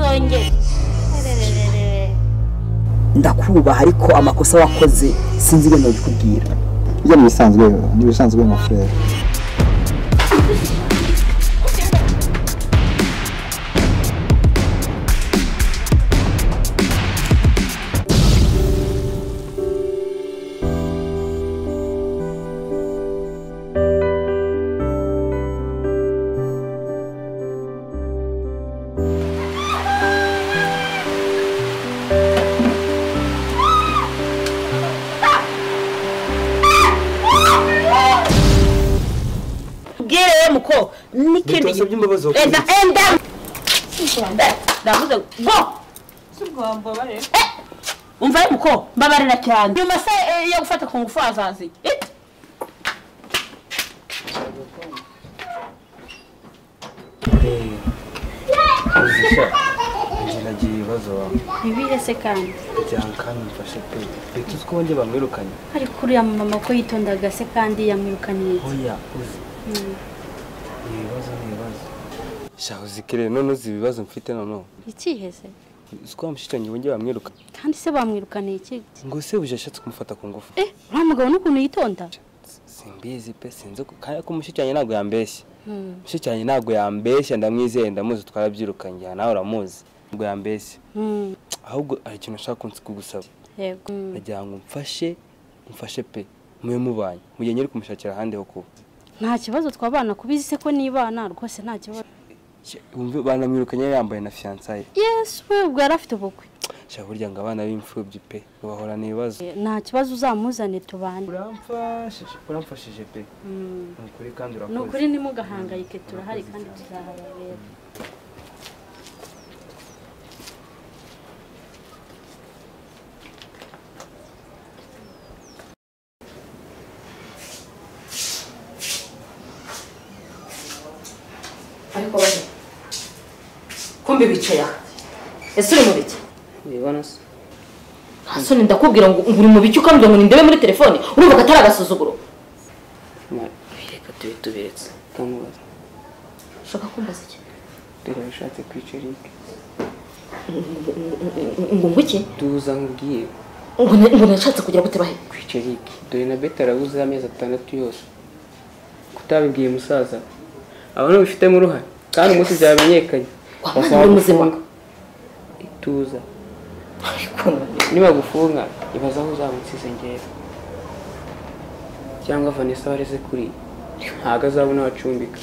yanjye ndakubaha ariko amakosa wakoze sinzi ibintu bikubwira bijya mu bisanzwe ni ibisanzwe mu furere ubwire we muko n'ikindi Bitwasabye imbabazi wakoze enda iki? enda ndavuze ngo Eh, umva ye muko mbabarira cyane nyuma se eh, yo gufata ku ngufu azazi Eh, Uzisha njye nagira ibibazo bibihe se kandi bijyana kandi mfashe pe leta uzi ko wongeye bamwirukanye ariko uriya mama ko yitondaga se kandi yamwirukaniye iki? oya uzi ni ibibazo ni ibibazo sha uzikire none uzi ibibazo mfite noneho ikihe se uzi ko wa mushitanyi wongeye bamwiruka kandi se bamwirukaniye iki ngo ese buje ashatse kumufata ku ngufu eh uriya mugabo n'ukuntu yitonda simbizi pe sinzi ko kandi ko mushitanyi ntabwo yambeshya mushitanyi ntabwo yambeshya ndamwizeye ndamuzi twarabyirukanye aha nawe uramuzi ntabwo yambeshya Mm, ahubwo hari ikintu ashaka kugusaba yego Mm, ndagira ngo mfashe mfashe pe mube mubanye mu gihe nyiri kumushakira ahandi ho kuba nta kibazo twabana kubizi se ko nibana rwose nta kibazo Shya, wumve banamwirukanye yambaye na fiyansaye yesu we ubwo yari afite ubukwe shaka burya ngo abana b'imfubyi pe bahora n'ibibazo Eh, nta kibazo uzamuzane tubane uramfashije uramfashije pe Mm, ni ukuri kandi ni ukuri ntimugahangayike turahari kandi tuzahababera ariko baje kumbi bicaye aha ese uri mu biki ubibona se hasoni ndakubwira ngo ngo uri mu biki ukambwira ngo nindebe muri telefone urumva ko atari agasuzuguro bireka tube tubiretse tukamubaza ushaka kumbaza iki dore bishatse kwica eric ngo ngo iki duza nkubwiye ngo na- ngo nashatse kugira gute bahe kwica eric dore na beta arabuze amezi atandatu yose kutabibwiye umusaza abona bifitemo uruhare kandi umunsi byamenyekanye wamaze uri muzima ituza ariko nibagufunga ibaza aho uzamutsize ngera cyangwa vanessa wareze kuri ntabwo azabona aho acumbika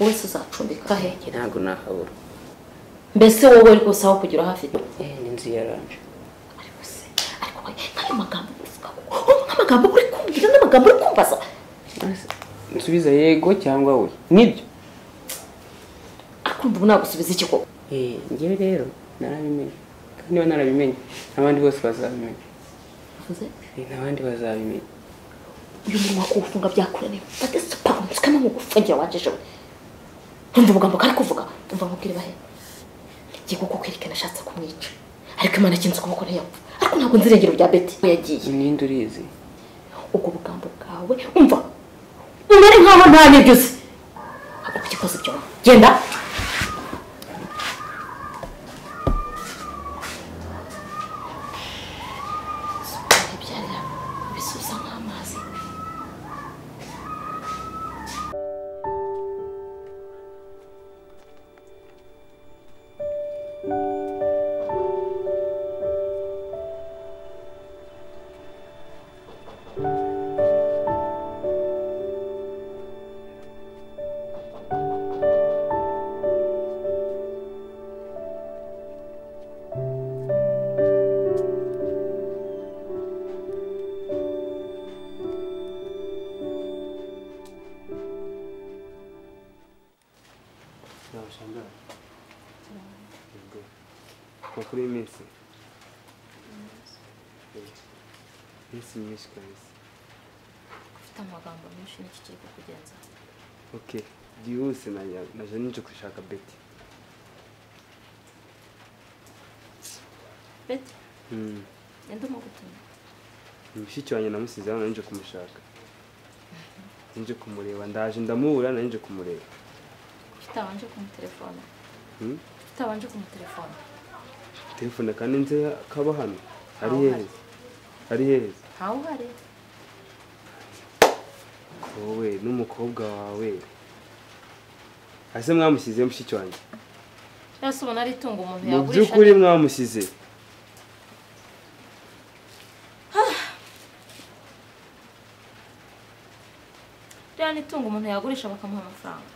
wese uzacumbika he Njye ntabwo nahabura mbese wowe uri gusa aho kugira hafite eh ni inzu yaranje ariko se ariko we nk'ayo magambo uvuga ngo oh, nk'amagambo uri kumbwira n'amagambo uri kumbaza nsubiza yego cyangwa we nibyo ariko ubu nagusubiza iki koko Eh, njyewe rero narabimenye kandi niba narabimenye n'abandi bose bazabimenya uvuze Eh, n'abandi bazabimenya uyu munwa kuwufunga byakuraniye fate supa umusukamo mu gufungira wajeje we ntumva umugambo kari kuvuga umva mubwire bahe ngiye kuko kwerekana ashatse kumwica ariko imana kinze ukuboko ntiyapfa ariko ntabwo nzirengero bya beti we yagiye ninde urizi ubwo bugambo bwawe umva umere nk'aho nta nibyo uzi ntabwo ugikoze ibyo genda ibyarira bisusa nk'amazi makuru y'iminsi iminsi myinshi kabisa ufite amagambo menshi n'iki kiri kukugenza oke byihuse naje ninje gushaka beti beti Mm. enda umugutumye Ni mushiki wanjye namusize hano ninje kumushaka ninje kumureba ndaje ndamubura narinje kumureba ufite abanje kumutelefona Mm? ufite abanje kumutelefona telefone kandi nze kaba hano ari heza ari heza ntawuhare wowe n'umukobwa wawe ese mwamushyize mushiki wanjye cyangwa se ubona ari itungo umuntu mu yagurisha by'ukuri mwamushyize ririya ni itungo umuntu yagurisha bakamuha amafaranga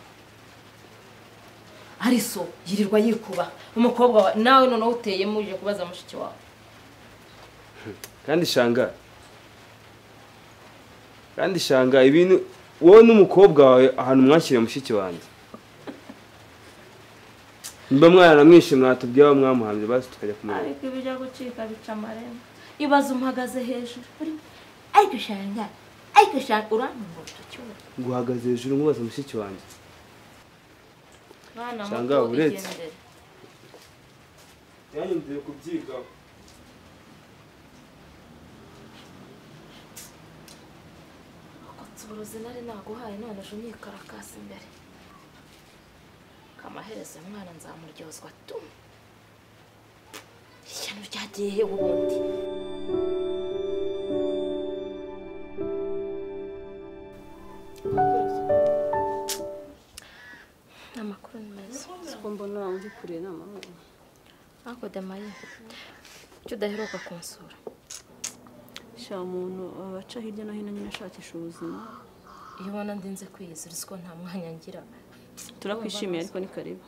ari so yirirwa yikuba umukobwa wa nawe noneho uteyemo uje kubaza mushiki wawe kandi shanga kandi shanga ibintu wowe n'umukobwa wawe ahantu mwakiriye mushiki wanjye mba mwaramwishe mwatubwiye aho mwamuhambye basi tukajya kumureba ariko ibijya gucika bica amarembo ibaze umuhagaze hejuru urimo ariko ushanga ariko ushanga urantunga urutoki wowe nguhagaze hejuru nkubaza mushiki wanjye mwana Usanga muto uretse. wigendere yanyu mvuye kubyigaho uburozi nari naguhaye none ejo nyikarakasi imbere kamaherezo uyu mwana nzamuryozwa tu ishyano ryagiye he ubundi amakuru ni meza ko mbona uri kure n'amahoro ariko demaye kuki udaheruka kunsura sha umuntu abaca hirya no hino nyine ashakisha ubuzima iyo ubona ndinze kwiyizira ko nta mwanya ngira turakwishimiye ariko ni karibu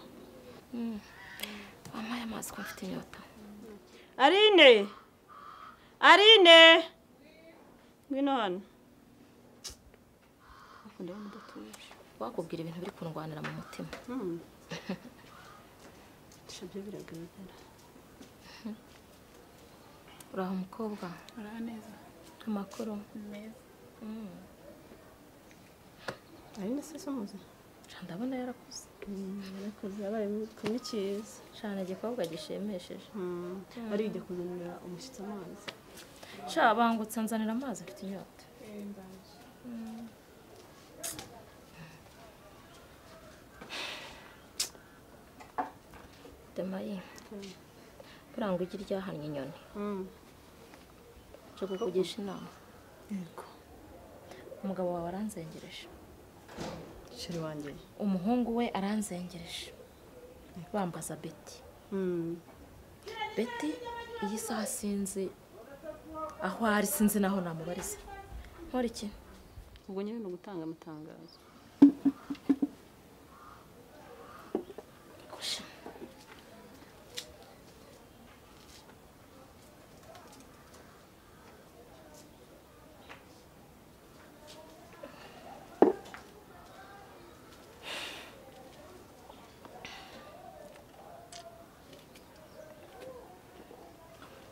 wampaye amazi ko mfite inyota arine arine ngwino hano akunda abantu udatuje wakubwira ibintu biri kundwanira mu mutima sha byo biragaragara uraho umukobwa Uraho neza amakuru meza arine se se muzi Sha, ndabona yarakuze yarakoze yabaye kumwe cyiza cyane igikobwa gishimishije ari ujya kuzanira umushyitsi amazi sha bangutse nzanira amazi mfite inyota demayi buriya ngo ujye iryahannye inyoni nje kukugisha inama yego umugabo wawe aranzengereje sheri wanjye umuhungu we aranzengereje bambaza beti beti iyi saha sinzi aho ari sinzi naho namubariza nkora iki ubwo nyine ni ugutanga amatangazo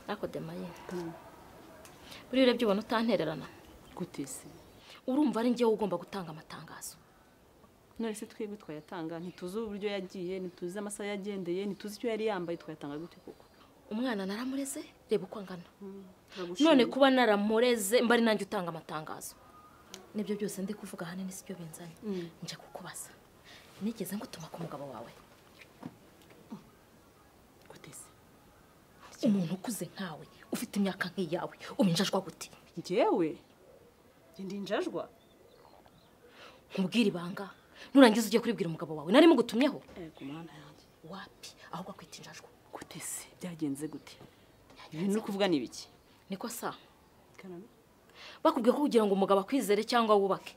ariko demaye buriya urebye ubona utantererana gute se urumva ari njyewe ugomba gutanga amatangazo none se twebwe twayatanga ntituzi uburyo yagiye ntituzi amasaha yagendeye ntituzi icyo yari yambaye twayatanga gute koko umwana naramureze reba uko angana Turagushimira. none kuba naramureze mbari nanjye utanga amatangazo nibyo byose ndi kuvuga ahanini sibyo binzanye nje kukubaza nigeze ngutuma ku mugabo wawe gute se umuntu ukuze nkawe ufite imyaka nk'iyawe ubinjajwa gute njyewe njye ndi injajwa nkubwire ibanga nurangiza ujye kuribwira umugabo wawe narimo gutumyeho ego mana yanjye wapi ahubwo akwita injajwa gute se byagenze gute ibintu uri kuvuga ni ibiki niko sa bakubwiye ko kugira ngo umugabo akwizere cyangwa wubake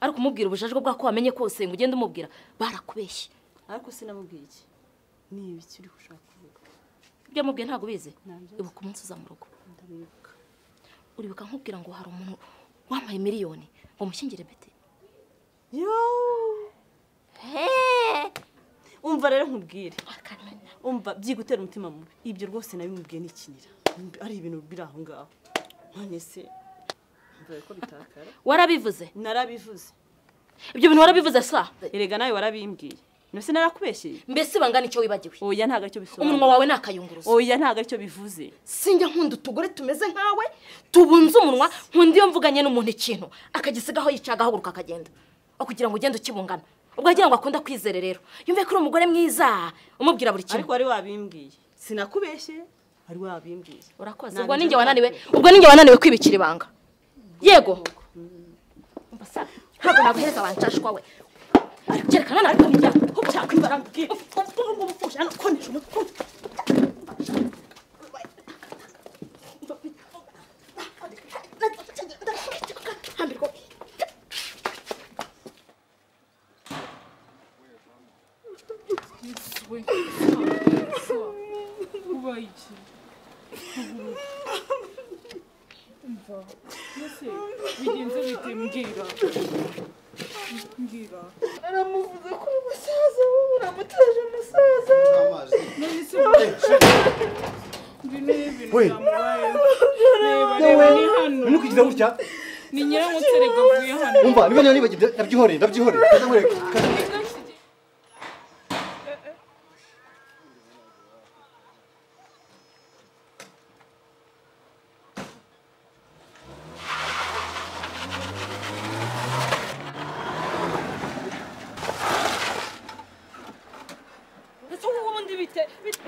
ariko umubwira ubujajwa bwako wamenye kose ngo ugende umubwira barakubeshye ariko sinamubwiye iki ni ibiki uri gushaka kuvuga ibyo yamubwiye ntabwo ubizi Ntabyo. ibuka umunsi uza mu rugo ndabibuka uribuka nkubwira ngo hari umuntu wampaye miliyoni ngo mushyingire beti yo umva rero nkubwire umva byigutera umutima mubi ibyo rwose nabimubwiye nikinira ari ibintu biri aho ngaho none se mvuye ko bitakara warabivuze narabivuze ibyo bintu warabivuze sa erega nawe warabimbwiye none se narakubeshyeye mbese bangana icyo wibagiwe oya ntabwo aricyo bisobanura umunwa wawe ni akayunguruzo oya ntabwo aricyo bivuze sinjya nkunda utugore tumeze nkawe tubunze umunwa nkunda iyo mvuganye n'umuntu ikintu akagisigaho yica agahaguruka akagenda aho kugira ngo ugende ukibungana ubwo agira ngo akunda kwizere rero yumve ko uri umugore mwiza umubwira buri ariko kintu wari wabimbwiye sinakubeshye hari wabimbwiye urakoze ubwo ninjye wananiwe ubwo ninjye wananiwe kwibikira ibanga yego ntabwo naguhereza wanshashwa we kerekana nawe kwamenya ko byakwibara mbwira ubwo bufusha hano konesha umutwe ubaye iki mva mbese bigenze bite mbwira mbwira aramuvuga ko uri musaza wowe uramutaje umusaza none se ngwino ibintu byamubayeho reba reba ni hano ntukigize gutya ni nyiramutse rega mvuye hano umva niba niba nibagirye ndabyihoreye ndabyihoreye kaza nkwereke kaza ndetse ubundi bite bite-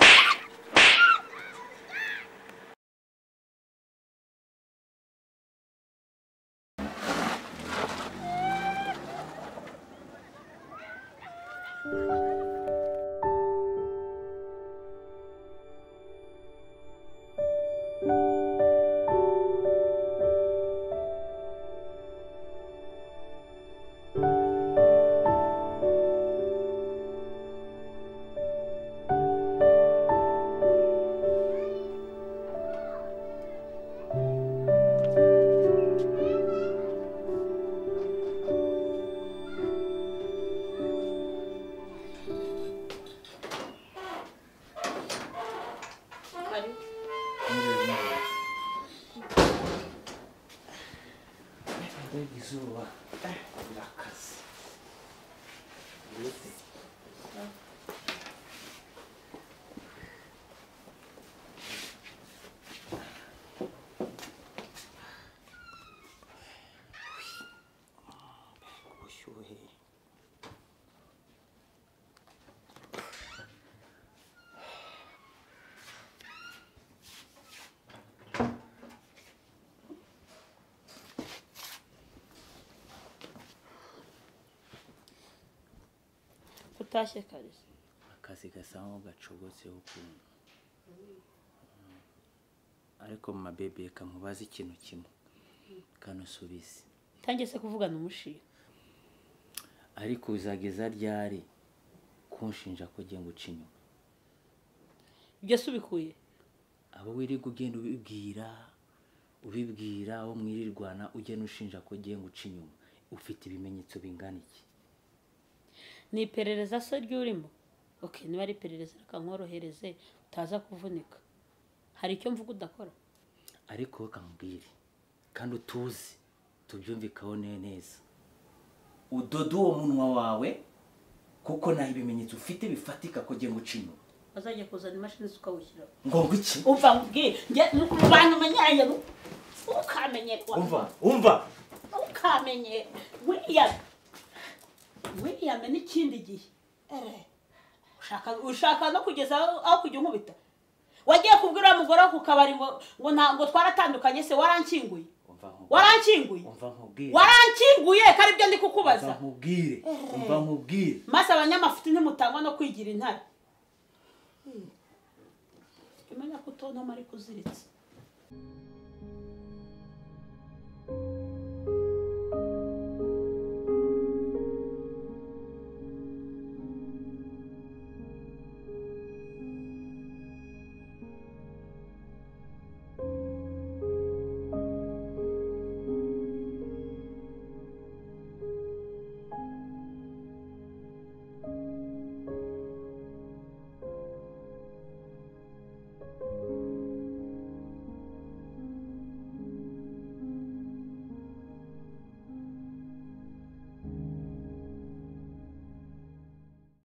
ubushyuhe utashye kare akazi gasa nkaho gacogotseho ukuntu ariko mabebe kamubaza ikintu kimwe kanusubize tangiye se kuvugana umushinga ariko uzageza ryari kunshinja ko ugiye guca inyuma ibyo se ubikuye abo wirirwa ugenda ubibwira ubibwira abo mwirirwana ugenda ushinja ko ugiye guca inyuma ufite ibimenyetso bingana iki ni iperereza se ry'urimo ok niba ari iperereza reka nkorohereze utaza kuvunika hari icyo mvuga udakora ariko wowe kamubwire kandi utuze tubyumvikaho ne- neza udoda uwo munwa wawe kuko nta ibimenyetso ufite bifatika ko ugiye guca inyuma bazajya kuzana imashini zikawushyiraho ngo ngwiki umva nkubwire njye ni kurwanya umenyanye ukamenyekwa umva umva ukamenye william william n'ikindi gihe Eh, ushaka- ushaka no kugeza aho aho kujya unkubita wagiye kubwira uriya mugore wo ku kabari ngo ngo nta- ngo twaratandukanye se warankinguye umva nkubwire warankinguye umva nkubwire warankinguye ko aribyo ndi umva kukubaza nkubwire umva nkubwire maze abanyamafuti ntimutangwa no kwigira intare imenya ko utontoma ariko uziritse